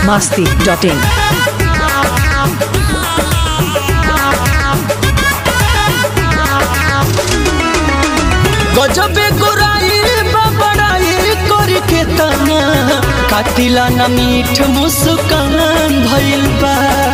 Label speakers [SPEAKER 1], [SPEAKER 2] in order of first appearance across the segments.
[SPEAKER 1] masti.in.
[SPEAKER 2] गजबे गोराई बबड़ाई करी के तना कातिला न मीठ मुस्कान भइल बा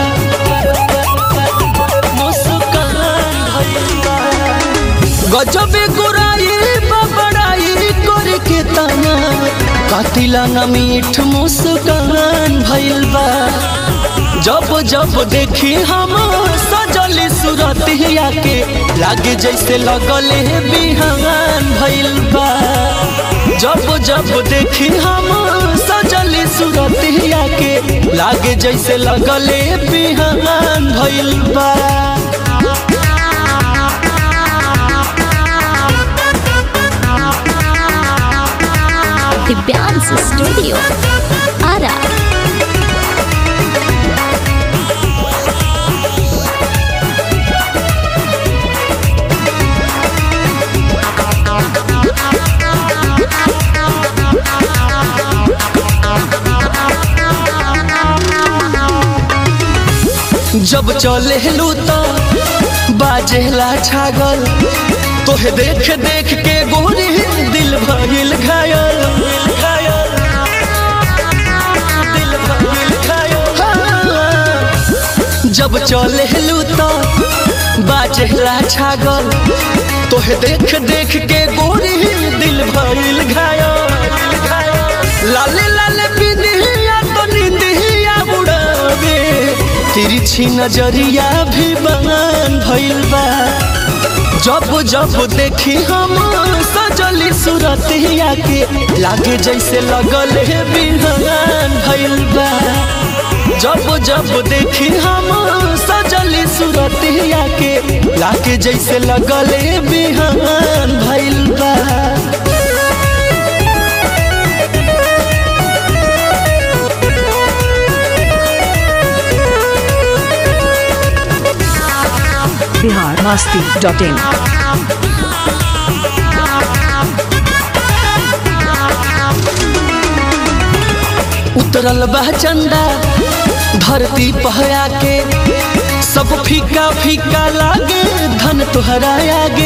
[SPEAKER 2] मुस्कान भइल बा गजबे गोराई बबड़ाई करी के तना कातिला न मीठ मुस्कान भइल बा जब जब देखी हम सजली सूरतिया के लागे जैसे लगले बिहान भइल बा जब जब देखी हम सजली सूरतिया के लागे जैसे लगले बिहान भइल बा
[SPEAKER 3] दिव्यांश स्टूडियो आरा
[SPEAKER 2] जब चले लू तो बाजेला छागल तोहे देख देख के गोरी दिल भइल घायल घायल दिल भइल घायल हाँ। जब चले लू तो बाजेला छागल तोहे देख देख के गोरी दिल भइल घायल लाले लाले बिंदिया तो निंदिया उड़ावे तिरछी नजरिया भी बन भइल बा जब जब देखी हम सजली सूरतिया के लागे जैसे लगल है बिहान भइल बा जब जब देखी हम सजली सूरतिया के लागे जैसे लगल है बिहान भइल बा
[SPEAKER 1] Bihar masti.in.
[SPEAKER 2] उतरल बा चंदा धरती पहया के सब फीका फीका लागे धन तोहरा आगे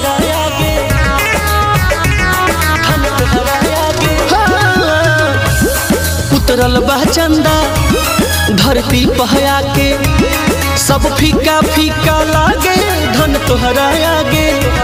[SPEAKER 2] धन तोहरा आगे। हाँ। उतरल बा चंदा धरती पहया के सब फीका फीका लागे धन तोहरा आगे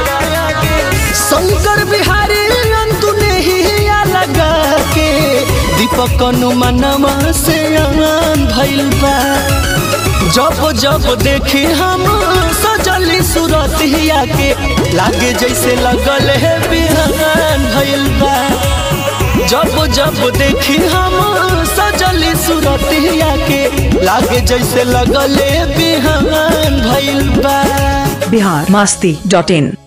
[SPEAKER 2] शंकर बिहारी अंतु नहीं लगा के दीपक अनुमनमा से आन भइल बा जब जब देखी हम सजली सूरतिया के लागे जैसे लगल है बिहान भइल बा जब जब देखी हम सजली सूरतिया के लागे जैसे लगल है बिहान भइल बा
[SPEAKER 1] Bihar masti.in.